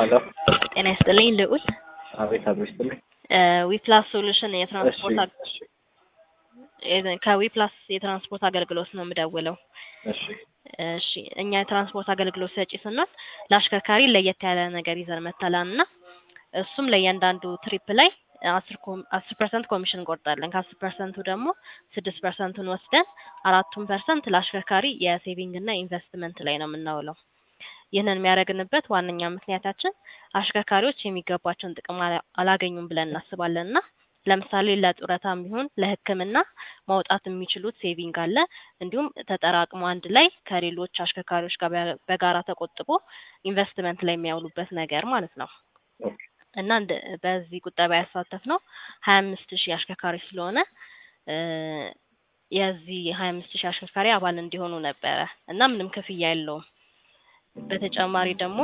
ሄሎ ጤና ይስጥልኝ ልዑል አቤት አቤት ይስጥልኝ። ዊፕላስ ሶሉሽን የትራንስፖርት እሺ አግ- እሺ የ- ከዊፕላስ የትራንስፖርት አገልግሎት ነው የምደውለው። እሺ እሺ እኛ የትራንስፖርት አገልግሎት ሰጪ ስንሆን ለአሽከርካሪ ለየት ያለ ነገር ይዘን መተላን እና እሱም ለእያንዳንዱ ትሪፕ ላይ አስር ኮም- አስር ፐርሰንት ኮሚሽን እንቆርጣለን። ከአስር ፐርሰንቱ ደግሞ ስድስት ፐርሰንቱን ወስደን አራቱን ፐርሰንት ለአሽከርካሪ የሴቪንግ እና ኢንቨስትመንት ላይ ነው የምናውለው። ይህንን የሚያደርግንበት ዋነኛ ምክንያታችን አሽከርካሪዎች የሚገባቸውን ጥቅም አላ- አላገኙም ብለን እናስባለን እና ለምሳሌ ለጡረታም ቢሆን ለሕክምና ማውጣት የሚችሉት ሴቪንግ አለ። እንዲሁም ተጠራቅሞ አንድ ላይ ከሌሎች አሽከርካሪዎች ጋር በ- በጋራ ተቆጥቦ ኢንቨስትመንት ላይ የሚያውሉበት ነገር ማለት ነው ኦኬ እና እንደ በዚህ ቁጠባ ያሳተፍ ነው ሀያ አምስት ሺህ አሽከርካሪ ስለሆነ እ የዚህ ሀያ አምስት ሺህ አሽከርካሪ አባል እንዲሆኑ ነበረ እና ምንም ክፍያ የለውም። በተጨማሪ ደግሞ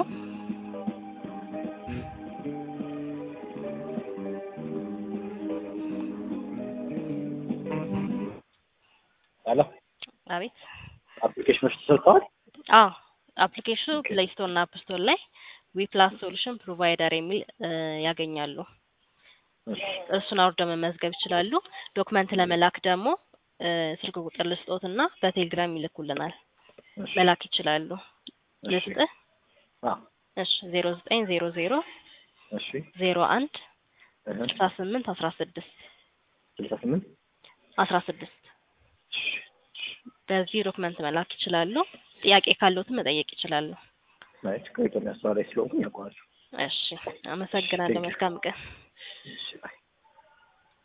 ሄሎ አቤት አፕሊኬሽኖች ተሰርተዋል? አዎ አፕሊኬሽኑ ፕሌይ ስቶር እና አፕ ስቶር ላይ ዊፕላስ ሶሉሽን ፕሮቫይደር የሚል እ ያገኛሉ። እሺ እሱን አውርደው መመዝገብ ይችላሉ። ዶክመንት ለመላክ ደግሞ እ ስልክ ቁጥር ልስጦት እና በቴሌግራም ይልኩልናል እሺ መላክ ይችላሉ። እሺ ልስጥህ? አ እሺ ዜሮ ዘጠኝ ዜሮ ዜሮ እሺ ዜሮ አንድ እህ ስልሳ ስምንት አስራ ስድስት ስልሳ ስምንት አስራ ስድስት እሺ በዚህ ዶክመንት መላክ ይችላሉ። ጥያቄ ካለዎትም መጠየቅ ይችላሉ። ማለት ከኢትዮጵያ ስራ ላይ ስለሆንኩኝ ያውቀዋል። እሺ አመሰግናለሁ። Thank you. መልካም ቀን። እሺ ባይ